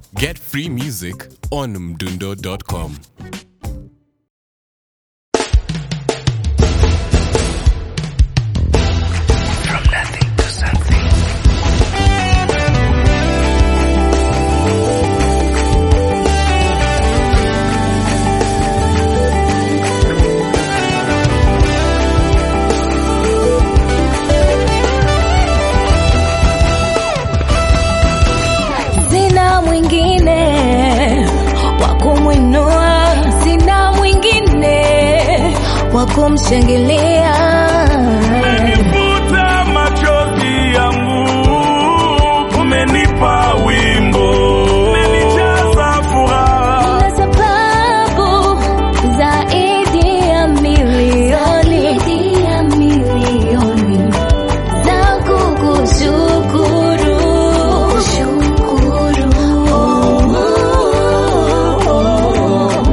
Get free music on mdundo.com. From nothing to something. sina mwingine wa kumwinua, sina mwingine wa kumshangilia. Umenifuta machozi yangu, umenipa wimbo, umenijaza furaha. Na sababu zaidi ya milioni, zaidi ya milioni za kukushukuru, kushukuru. Oh, oh, oh.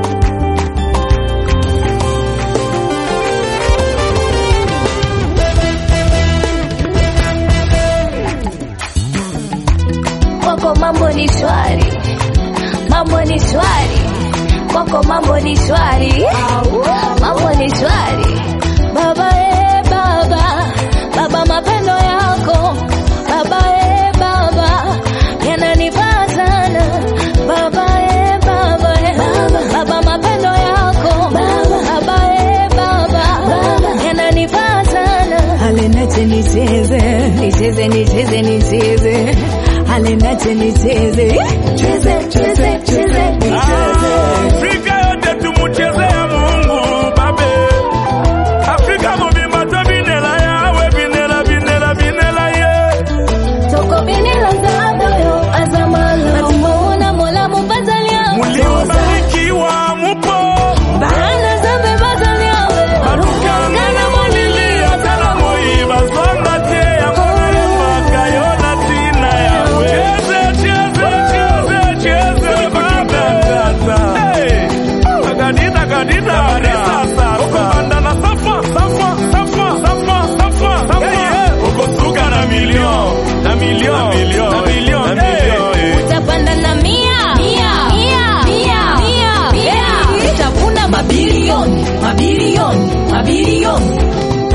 kwako mambo ni shwari, mambo ni shwari, kwako mambo ni shwari, mambo ni shwari. Baba e baba, baba mapendo yako baba e baba yananifaa sana baba e baba e baba mapendo yako baba e baba yananifaa sana alenache nicheze nicheze nicheze nicheze alenache nicheze cheze cheze cheze nicheze Afrika yote tumuchezea Mungu babe. Afrika mubimata binela yawe binela binela binela ye. toko binila zadoyo azamalo atumuona mola mubazalia Muliobarikiwa mupo bahana zambe bazaliawe Balukangana molilia tala moiba songa te ya mwana mpaka yona tina yawe. Cheze cheze cheze cheze baba kata. Hey, agadita agadita barisa sasa. Uko banda na safa safa safa safa safa safa. Hey, uko suka na milion na milion na milion na milion na milion. eh. utapanda na mia mia mia mia mia mia utavuna mabilioni mabilioni mabilioni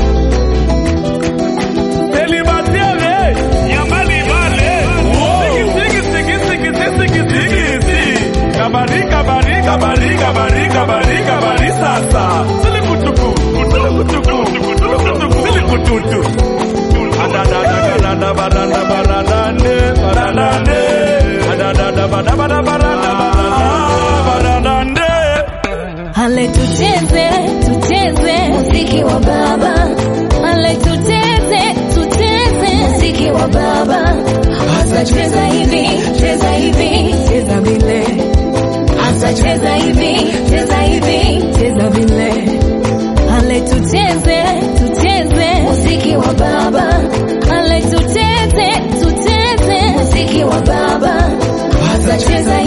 Célibataire, nyambali bale. Sigi, sigi, sigi, sigi, sigi, sigi, sigi. Kabari, kabari, kabari, kabari, kabari, kabari, sasa. Silikutuku, kutulukutuku, kutulukutuku, silikututu. Adadada, baranda, barandande, barandande. Adadada, bada, bada, baranda, baranda, barandande. ale tucheze tucheze muziki wa baba ale tucheze tucheze muziki wa baba hasa cheza hivi cheza hivi cheza vile hasa cheza hivi cheza hivi cheza vile ale tucheze tucheze muziki wa baba ale tucheze tucheze muziki wa baba hasa cheza